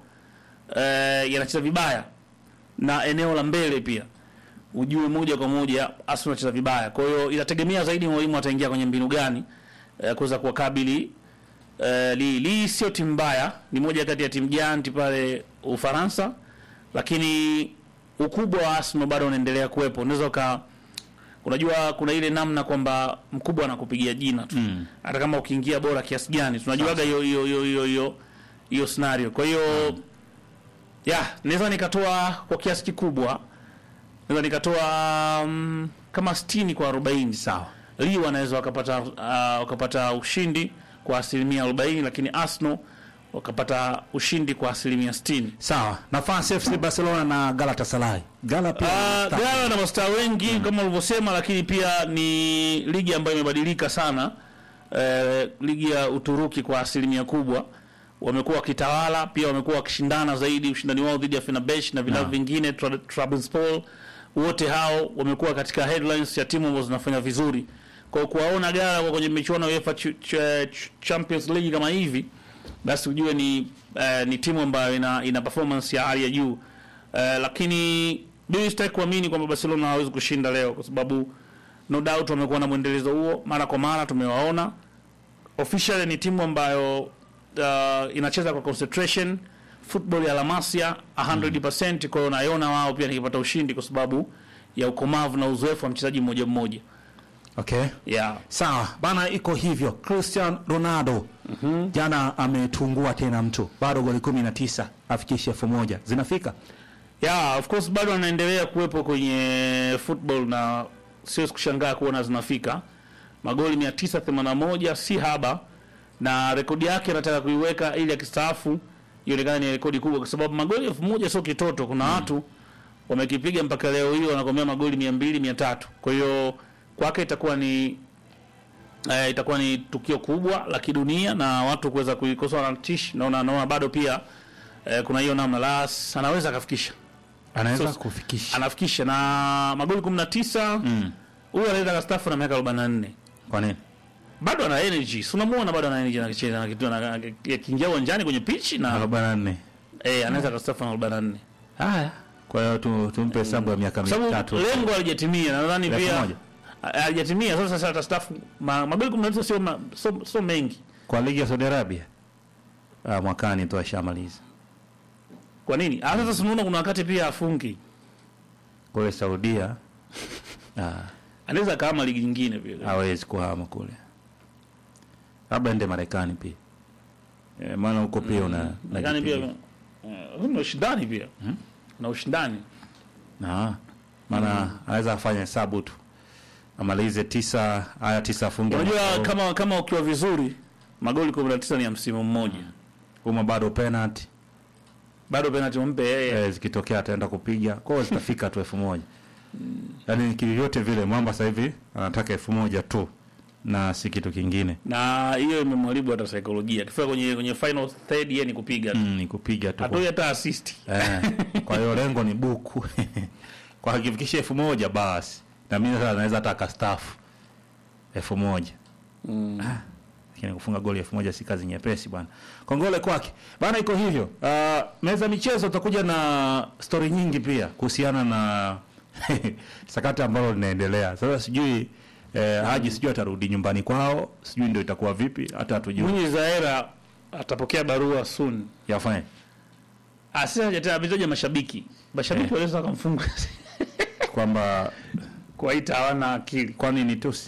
Speaker 4: eh, yanacheza vibaya na eneo la mbele pia ujue moja kwa moja Arsenal inacheza vibaya. Kwa hiyo inategemea zaidi mwalimu ataingia kwenye mbinu gani eh, kuweza kuwakabili eh, li, li sio timu mbaya, ni moja kati ya timu janti pale Ufaransa, lakini ukubwa wa Arsenal bado unaendelea kuwepo. Unaweza uka unajua kuna ile namna kwamba mkubwa anakupigia jina tu mm. hata kama ukiingia bora kiasi gani, tunajuaga hiyo hiyo hiyo hiyo hiyo hiyo scenario. Kwa hiyo mm. ya naweza nikatoa kwa kiasi kikubwa, naweza nikatoa um, kama 60 kwa 40
Speaker 1: Sawa.
Speaker 4: Lille wanaweza wakapata uh, wakapata ushindi kwa asilimia 40, lakini Arsenal wakapata ushindi kwa asilimia 60.
Speaker 1: Sawa, nafasi FC Barcelona na Galatasaray. Gala pia
Speaker 4: Uh,
Speaker 1: star.
Speaker 4: Gala na mastaa wengi kama ulivyosema, lakini pia ni ligi ambayo imebadilika sana. Eh, ligi ya Uturuki kwa asilimia kubwa wamekuwa wakitawala, pia wamekuwa wakishindana zaidi, ushindani wao dhidi ya Fenerbahce na vilabu vingine Tra- Trabzonspor, wote hao wamekuwa katika headlines ya timu ambazo zinafanya vizuri. Kwa hiyo kuwaona Gala kwa kwenye michuano ya UEFA Ch Ch Ch Champions League kama hivi, basi ujue ni eh, ni timu ambayo ina, ina performance ya hali ya juu eh, lakini mimi sitaki kuamini kwamba Barcelona hawezi kushinda leo, kwa sababu no doubt wamekuwa na mwendelezo huo mara kwa mara, tumewaona officially ni timu ambayo uh, inacheza kwa concentration football ya La Masia 100%. Kwa hiyo naiona wao pia nikipata ushindi kwa sababu ya ukomavu na uzoefu wa mchezaji mmoja mmoja.
Speaker 1: Okay.
Speaker 4: Yeah.
Speaker 1: Sawa bana, iko hivyo. Cristiano Ronaldo jana ametungua tena mtu, bado goli kumi na tisa afikishe elfu moja zinafika.
Speaker 4: Yeah, of course bado anaendelea kuwepo kwenye football na siwezi kushangaa kuona zinafika magoli 981 si haba, na rekodi yake anataka kuiweka ili akistaafu ionekane ni rekodi kubwa, kwa sababu magoli elfu moja sio kitoto. Kuna watu wamekipiga mpaka leo hii wanakomea magoli mia mbili mia tatu kwa hiyo kwake itakuwa ni eh, itakuwa ni tukio kubwa la kidunia na watu kuweza kuikosoa na tish naona naona bado pia eh, kuna hiyo namna las anaweza akafikisha
Speaker 1: anaweza
Speaker 4: So-
Speaker 1: kufikisha
Speaker 4: anafikisha na magoli 19
Speaker 1: Mm.
Speaker 4: huyu anaweza kastafu na miaka 44
Speaker 1: kwa nini
Speaker 4: bado ana energy si unamuona bado ana energy anacheza na kitu na akiingia uwanjani kwenye pitch na
Speaker 1: arobaini na nne
Speaker 4: eh anaweza kastafu na 44
Speaker 1: haya kwa hiyo tu, tumpe hesabu ya miaka
Speaker 4: kwa sababu
Speaker 1: mitatu
Speaker 4: lengo halijatimia na nadhani
Speaker 1: Elfu
Speaker 4: pia
Speaker 1: moja.
Speaker 4: ha- halijatimia sasa sasa atastafu ma, magoli 19 sio ma- sio sio mengi
Speaker 1: kwa ligi ya Saudi Arabia ah, mwakani tu ashamaliza
Speaker 4: kwa nini ah sasa tunaona kuna wakati pia afungi
Speaker 1: kule Saudia ah,
Speaker 4: anaweza kama ligi nyingine pia
Speaker 1: hawezi kuhama kule, labda ende Marekani pia e, maana huko pia una
Speaker 4: Marekani pia
Speaker 1: unajipiga.
Speaker 4: eh, kuna ushindani pia na ushindani
Speaker 1: Ah, maana anaweza afanya hesabu tu amalize tisa haya tisa afunge
Speaker 4: unajua
Speaker 1: mwaka huu.
Speaker 4: kama kama ukiwa vizuri magoli 19 ni ya msimu mmoja
Speaker 1: Uma bado penalty
Speaker 4: bado penalty umpe yeye
Speaker 1: eh, zikitokea ataenda kupiga kwao zitafika tu elfu moja yaani kivyote vile mwamba sasa hivi anataka elfu moja tu na si kitu kingine
Speaker 4: na hiyo imemharibu hata saikolojia akifika kwenye kwenye final third yeye ni kupiga tu
Speaker 1: mm, ni kupiga tu
Speaker 4: hatoi hata assist
Speaker 1: eh, kwa hiyo lengo ni buku kwa akifikisha elfu moja basi na mimi sasa naweza hata akastafu elfu moja Ah, lakini kufunga goli elfu moja si kazi nyepesi bwana kongole kwake bana iko hivyo uh, meza michezo utakuja na stori nyingi pia kuhusiana na sakata ambalo linaendelea sasa sijui eh, haji sijui atarudi nyumbani kwao sijui ndio itakuwa vipi hata hatujui
Speaker 4: Mwinyi Zaera atapokea barua soon
Speaker 1: yafanye
Speaker 4: asisa hajataka ametaja mashabiki mashabiki
Speaker 1: Eh.
Speaker 4: wanaweza wakamfunga
Speaker 1: kwamba
Speaker 4: kuwaita hawana akili
Speaker 1: kwani ni tusi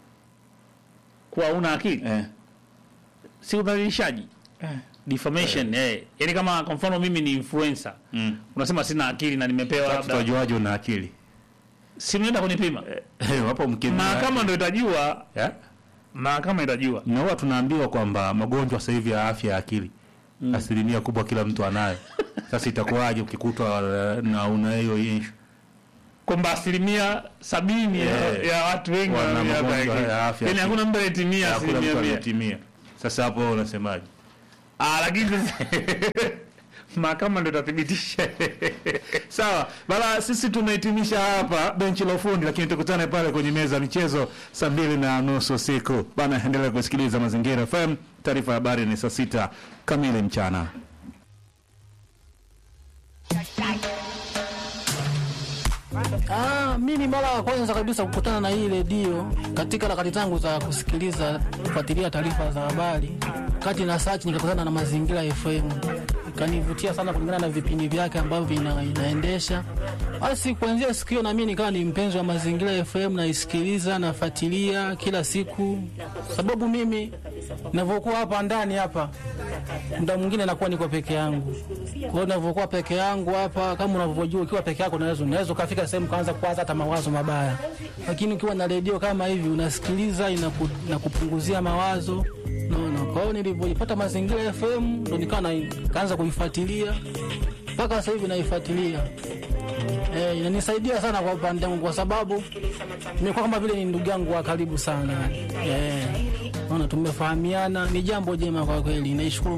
Speaker 4: kuwa una akili
Speaker 1: eh.
Speaker 4: si udhalilishaji defamation eh. yani kama kwa mfano mimi ni influencer
Speaker 1: Mm.
Speaker 4: unasema sina akili na nimepewa
Speaker 1: Sasa
Speaker 4: labda
Speaker 1: tutajuaje una akili
Speaker 4: si mnaenda kunipima
Speaker 1: wapo mkimya
Speaker 4: mahakama ndo itajua
Speaker 1: yeah?
Speaker 4: mahakama itajua
Speaker 1: na huwa tunaambiwa kwamba magonjwa sasa hivi ya afya ya akili asilimia kubwa kila mtu anayo sasa itakuwaje ukikutwa eh, na una hiyo issue
Speaker 4: kwamba asilimia sabini ya,
Speaker 1: Eh.
Speaker 4: ya watu wengi
Speaker 1: Wana
Speaker 4: wana miaka
Speaker 1: magonjwa
Speaker 4: ya akili.
Speaker 1: ya afya.
Speaker 4: yani hakuna mtu anayetimia
Speaker 1: hakuna
Speaker 4: asilimia
Speaker 1: mtu
Speaker 4: mia
Speaker 1: anayetimia sasa hapo wewe unasemaje
Speaker 4: Ah, lakini sasa- mahakama ndo itathibitisha
Speaker 1: sawa bala sisi tunahitimisha hapa benchi la ufundi lakini tukutane pale kwenye meza ya michezo saa mbili na nusu usiku bana endelea kusikiliza mazingira fm taarifa ya habari ni saa sita kamili mchana
Speaker 7: Ah, mimi mara ya kwanza kabisa kukutana na hii redio katika harakati zangu za kusikiliza kufuatilia taarifa za habari, kati na search nikakutana na Mazingira FM, ikanivutia sana kulingana na vipindi vyake ambavyo ina, inaendesha. Basi kuanzia siku hiyo na mimi nikawa ni mpenzi wa Mazingira FM, naisikiliza nafuatilia kila siku, sababu mimi ninavyokuwa hapa ndani hapa muda mwingine nakuwa niko peke yangu. Kwa hiyo ninavyokuwa peke yangu hapa, kama unavyojua, ukiwa peke yako unaweza unaweza ukafika sehemu kaanza kuwaza hata mawazo mabaya, lakini ukiwa na redio kama hivi unasikiliza, inaku, inakupunguzia mawazo naona. Kwa hiyo nilivyoipata Mazingira FM ndo nikawa na- nikaanza kuifuatilia mpaka sasa hivi naifuatilia. Eh, inanisaidia sana kwa upande wangu kwa sababu nimekuwa kama vile ni ndugu yangu wa karibu sana. Eh, naona tumefahamiana, ni jambo jema kwa kweli. Naishukuru